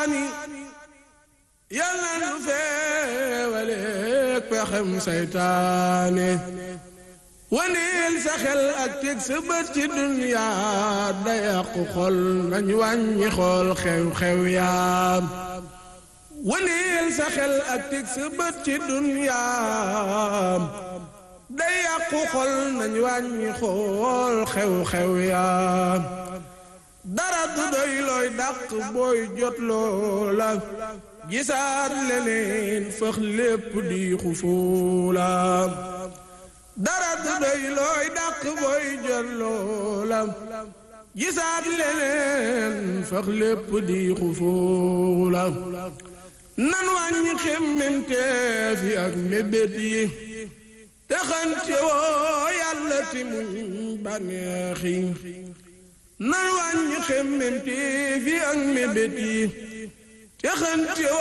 yàlla nu feewaleeg pexem saytaane waneel sa xel ak teg sa bët ci duniyaa da yàqu xol nañ wàññi xool xew-xew yaam waneel sa xel ak teg sa bët ci duniyaam da yàqu xol nañ wàññi xool xew-xew yaam dara du doy looy dàq booy jot loola gisaat leneen fëx lépp di xufuula dara du doy looy dàq booy jot loola gisaat leneen fëx lépp di xufuula nan wàññi xemmemteef yi ak mébét yi te xante woo yàlla ti muñ bànneex yi nan wàññi xemmemteef yi ak mébét yi te xante